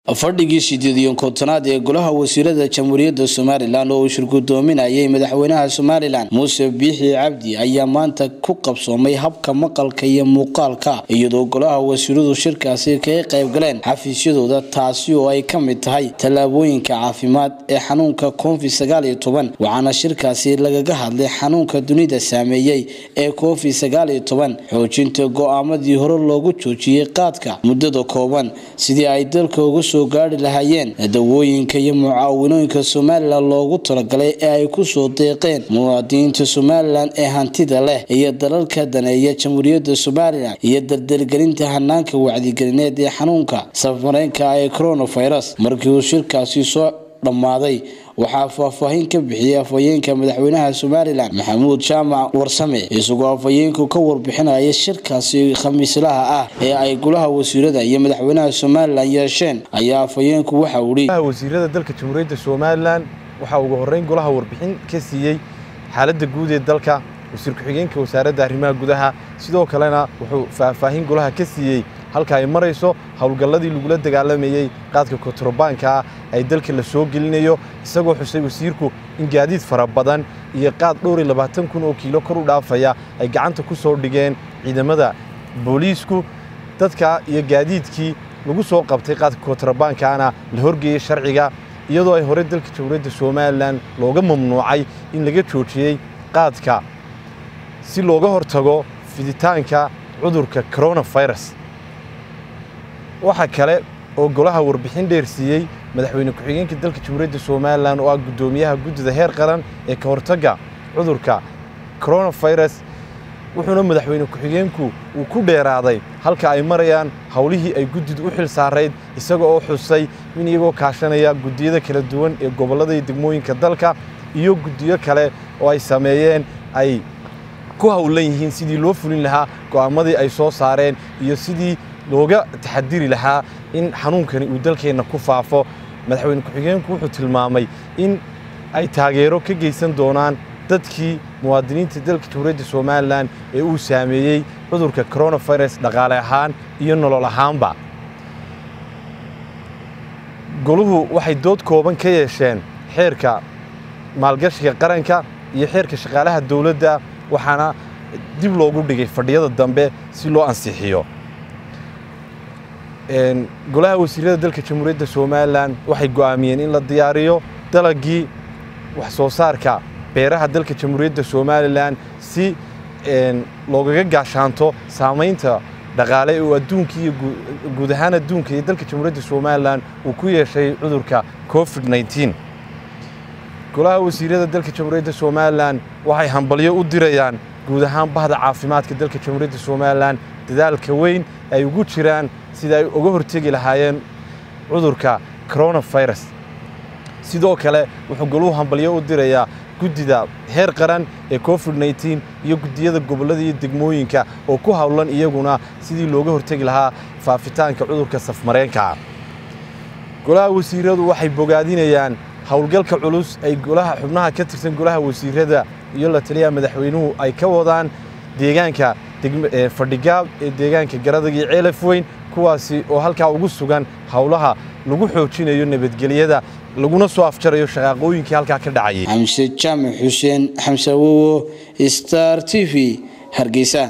fadhigii sideed iyo kontonaad ee golaha wasiirada jamhuuriyadda somalilan oo uu shirgudoominayay madaxweynaha somalilan muuse biixi cabdi ayaa maanta ku qabsoomay habka maqalka iyo muuqaalka iyadoo golaha wasiiradu shirkaasi kaga qayb galeen xafiisyadooda taasi oo ay ka mid tahay tallaabooyinka caafimaad ee xanuunka covid sagaal iyo toban waxaana shirkaasi lagaga hadlay xanuunka dunida saameeyey ee covid sagaal iyo toban xoojinta go-aamadii hore loogu joojiyey qaadka muddada kooban sidii ay dalka uga soo gaari lahaayeen dawooyinka iyo mucaawinooyinka somalilan loogu talagalay ee ay kusoo deeqeen muwaadiniinta somalilan ee hantida leh iyo dalalka daneeya jamhuuriyadda somalilan iyo dardargelinta hanaanka wacdigelineed ee xanuunka safareenka ee coronavirus markii uu shirkaasi soo dhammaaday waxaa faahfaahin ka bixiyay afhayeenka madaxweynaha somalilan maxamuud jaamac warsame isagoo afhayeenku ka warbixinaya shirkaasi khamiislaha ah ee ay golaha wasiirada iyo madaxweynaha somalilan yeesheen ayaa afhayeenku waxa uu golaha wasiirada dalka jamhuuriyadda somalilan waxaa ugu horreyn golaha warbixin ka siiyey xaaladda guud ee dalka wasiir ku-xigeenka wasaaradda arrimaha gudaha sidoo kalena wuxuu faahfaahin golaha ka siiyey halka ay marayso howlgalladii lagula dagaalamayey qaadka kontarobaanka ah ay dalka la soo gelinayo isagoo xusay wasiirku in gaadiid fara badan iyo qaad dhowr iyo labaatan kun oo kiilo kor u dhaafaya ay gacanta ku soo dhigeen ciidamada booliisku dadka iyo gaadiidkii lagu soo qabtay qaadka kontarobaankaana la horgeeyey sharciga iyadoo ay hore dalka jamhuuriyadda somalilan looga mamnuucay in laga joojiyey qaadka si looga hortago fiditaanka cudurka coronavirus waxaa kale oo golaha warbixin dheer siiyey madaxweyne ku-xigeenka dalka jamhuuriyadda somalilan oo ah guddoomiyaha guddida heer qaran ee ka hortagga cudurka coronavirus wuxuuna madaxweyne ku-xigeenku uu ku dheeraaday halka ay marayaan howlihii ay guddidu u xil saarayd isaga oo xusay in iyagoo kaashanaya guddiyada kala duwan ee gobollada iyo degmooyinka dalka iyo guddiyo kale oo ay sameeyeen ay ku howlan yihiin sidii loo fulin lahaa go'aamadii ay soo saareen iyo sidii looga taxadiri lahaa in xanuunkani uu dalkeenna ku faafo madaxweyne ku-xigeenku wuxuu tilmaamay in ay taageero ka geysan doonaan dadkii muwaadiniinta dalka jamhuuriyadda somalilan ee uu saameeyey cudurka coronavirus dhaqaale ahaan iyo nolol ahaanba goluhu waxay dood kooban ka yeesheen xeerka maalgashiga qaranka iyo xeerka shaqaalaha dowladda waxaana dib loogu dhigay fadhiyada dambe si loo ansixiyo golaha wasiirada dalka jamhuuriyadda somalilan waxay go'aamiyeen in la diyaariyo dalagii wax soo saarka beeraha dalka jamhuuriyadda somalilan si loogaga gaashaanto saamaynta dhaqaale oo adduunka iyo guud ahaan adduunka iyo dalka jamhuuriyadda somalilan uu ku yeeshay cudurka covid nneteen golaha wasiirada dalka jamhuuriyadda somalilan waxay hambalyo u dirayaan guud ahaan bahda caafimaadka dalka jamhuuriyadda somalilan dadaalka weyn ay ugu jiraan sida ay uga hortegi lahaayeen cudurka coronavirus sidoo kale wuxuu goluhu hambalyo u dirayaa guddida heer qaran ee covid nneteen iyo guddiyada gobollada iyo degmooyinka oo ku howlan iyaguna sidii looga hortegi lahaa faafitaanka cudurka safmareenkaa golaha wasiiradu waxay bogaadinayaan howlgalka culus ay golaha xubnaha ka tirsan golaha wasiirada iyo la taliyaha madaxweynuhu ay ka wadaan deegaanka fadhigaab ee deegaanka garadag iyo ceelaf weyn kuwaasi oo halkaa ugu sugan howlaha lagu xoojinayo nabadgelyada laguna soo afjarayo shaqaaqooyinkii halkaa ka dhacayay xamse jaamac xuseen xamse awowo star t v hargeysa